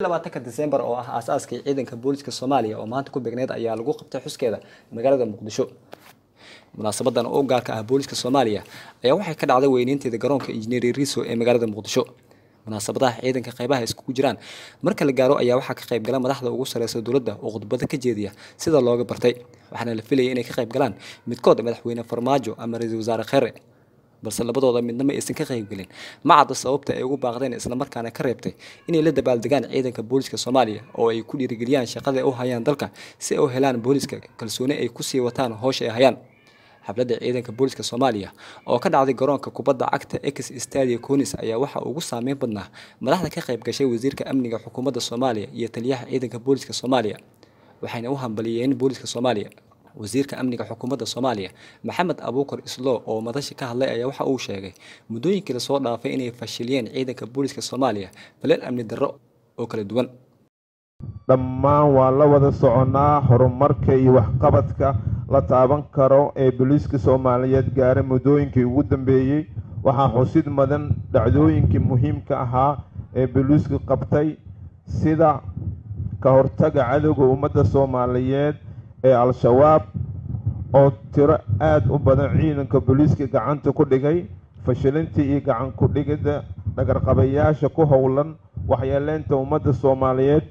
labaatanka disembar oo ah aasaaskii ciidanka booliska soomaaliya oo maanta ku beegneed ayaa lagu qabtay xuskeeda magaalada muqdisho munaasabadan oo gaarka ah booliska soomaaliya ayaa waxay ka dhacday weyneynteeda garoonka injineer riso ee magaalada muqdisho munaasabadaha ciidanka qaybaha iskugu jiraan marka la gaaro ayaa waxaa ka qayb gala madaxda ugu sareysa dowladda oo khudbado ka jeediya sida looga bartay waxaana la filayay inay ka qayb galaan midkood madaxweyne farmaajo ama ra-iisul wasaare khere balse labadooda midna ma aysan ka qaybgelin ma cadda sababta ay ugu baaqdeen islamarkaana ka reebtay inay la dabaaldegaan ciidanka booliska soomaaliya oo ay ku dhiirigeliyaan shaqada ay u hayaan dalka si ay u helaan booliska kalsooni ay kusii wataan howsha ay hayaan xafladda ciidanka booliska soomaaliya oo ka dhacday garoonka kubadda cagta ex stadia conis ayaa waxaa ugu saameyn badnaa madaxda ka qayb gashay wasiirka amniga xukuumadda soomaaliya iyo taliyaha ciidanka booliska soomaaliya waxayna u hambaliyeen booliska soomaaliya wasiirka amniga xukuumadda soomaaliya maxamed abuukar islo oo madasha ka hadlay ayaa waxa uu sheegay muddooyinkii lasoo dhaafay inay fashiliyeen ciidanka booliska soomaaliya baleel amni darro oo kala duwan dhammaan waa la wada soconnaa horumarka iyo waxqabadka la taaban karo ee booliiska soomaaliyeed gaaray muddooyinkii ugu dambeeyey waxaa xusid mudan dhacdooyinkii muhiimka ahaa ee booliisku qabtay sida ka hortaga cadowga ummadda soomaaliyeed ee al-shabaab oo tiro aada u badan ciidanka booliiska gacanta ku dhigay fashilintii iyo gacan ku-dhigidda dhagarqabayaasha ku howlan waxyeeleynta ummadda soomaaliyeed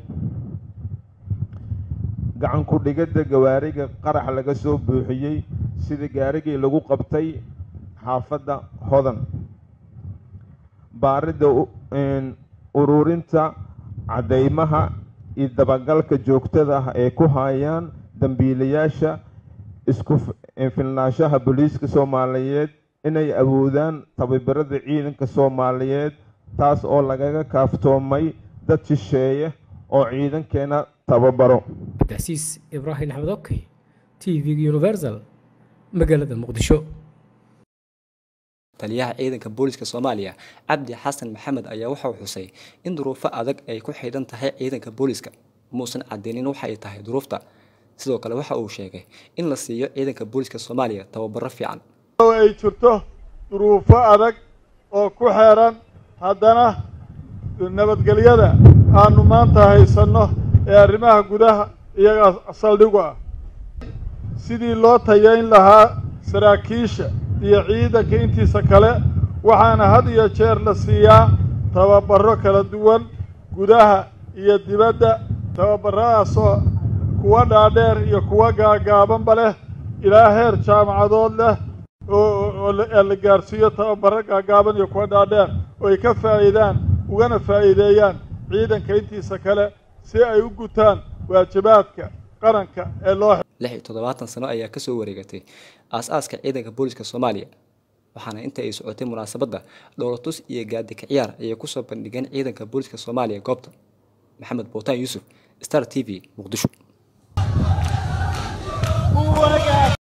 gacan ku-dhigidda gawaariga qarax laga soo buuxiyey sida gaarigii lagu qabtay xaafadda hodan baaridda ururinta caddeymaha iyo dabagalka joogtada ah ee ku hayaan dambiilayaasha isku filnaanshaha booliiska soomaaliyeed inay awoodaan tababarada ciidanka soomaaliyeed taas oo lagaga kaaftoomay dad shisheeye oo ciidankeena tababaro abdicasiis ibraahim axmed okey t v universal magaalada muqdisho taliyaha ciidanka booliska soomaaliya cabdi xasan maxamed ayaa waxauu xusay in duruufo adag ay ku xidhan tahay ciidanka booliska muusan cadeynin waxa ay tahay duruufta sidoo kale waxa uu sheegay in la siiyo ciidanka booliska soomaaliya tababaro fiican ay jirto duruufo adag oo ku xeeran haddana nabadgelyada aanu maanta haysanno ee arrimaha gudaha iyagaa saldhigu ah sidii loo tayayn lahaa saraakiisha iyo ciidanka intiisa kale waxaana had iyo jeer la siiyaa tababaro kala duwan gudaha iyo dibadda tababaradaasoo kuwa dhaadheer iyo kuwa gaagaabanba leh ilaa heer jaamacadood leh oo la gaarsiiyo tababaro gaagaaban iyo kuwa dhaadheer oo ay ka faa'iidaan ugana faa'iideeyaan ciidanka intiisa kale si ay u gutaan waajibaadka qaranka ee loo lix iyo toddobaatan sano ayaa kasoo wareegatay aas-aaska ciidanka booliska soomaaliya waxaana inta ay socotay munaasabadda dhowlatus iyo gaadika ciyaar ayay kusoo bandhigeen ciidanka booliska soomaaliya goobta maxamed bootaan yuusuf star t v muqdisho